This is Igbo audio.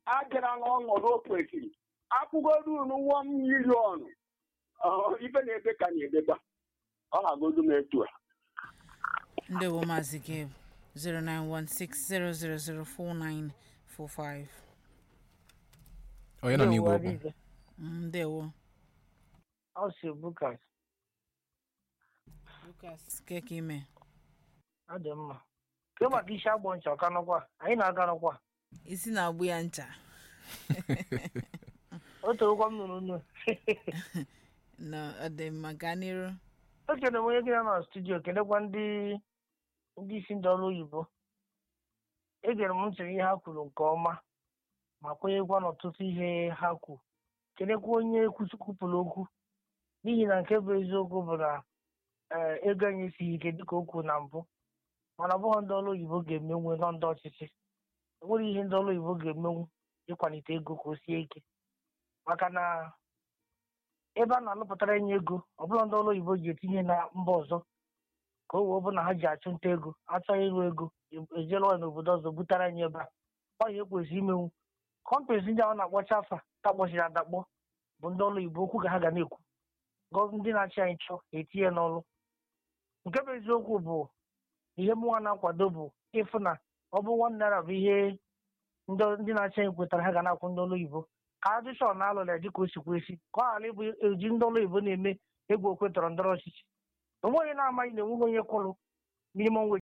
adịrala ọnọdụ o kwesịrị akwụgodu unu wọ miliọn ife na-ebe ka na-edeba ọ hagodu m etu a ndewo maazị gabe 09160004945 onye nọ n'igwe okwu Abize. Mm, ndewo Ọ si Bukas. lucas keka ime Ọ dị mma. Ke maka isi agbọ ncha ọka nọkwa. Anyị na-aga nọkwa. isi na-agbụ ya ncha O torokwa m nụrụ nnu. na ọ dị mma gaa n'iru O kene m onye gị nọ na studio kenekwa ndị ndị isi ndị ọrụ oyibo. Egere m ntị ihe ha kwuru nke ọma ma kwenyekwa n'ọtụtụ ihe ha kwu. Kenekwa onye kwupụrụ okwu n'ihi na nke bụ eziokwu bụ na ee, ego anyị esighị ike dịka o kwuru na mbụ mana ọ bụghị ndị ọrụ oyibo ga-emenwu nọ ndị ọchịchị o nwere ihe ndị ọrụ oyibo ga-emenwu ịkwalite ego ka o sie ike maka na ebe a na-alụpụtara enye ego ọ bụla ndị ọrụ oyibo ji etinye na mba ọzọ ka o wee bụ na ha ji achụ nta ego achọghị ịrụ ego ejela ọya n'obodo ọzọ butere anyị ebe a ọ ya ekwesịrị imenwu kọmpanị ndị ahụ na-akpọcha afa takpọchiri adakpọ bụ ndị ọrụ oyibo okwu ka ha ga na-ekwu gọ- ndị na-achị anyị chọọ etinye n'ọrụ nke bụ eziokwu bụ ihe mụnwa na-akwado bụ ịfụ na ọ bụ nwa naira bụ ihe ndị ndị na-achị anyị kwetara ha ga na-akwụ ndị ọrụ oyibo ka ajụshọn na-alụla ya dịka o si kwesị ka ọ ghara ịbụ eji ndị ọrụ oyibo na-eme egwu okwe tọrọ ndọrọ ọchịchị onwe onye na-amaghị na enweghị onye kwụrụ minimum wage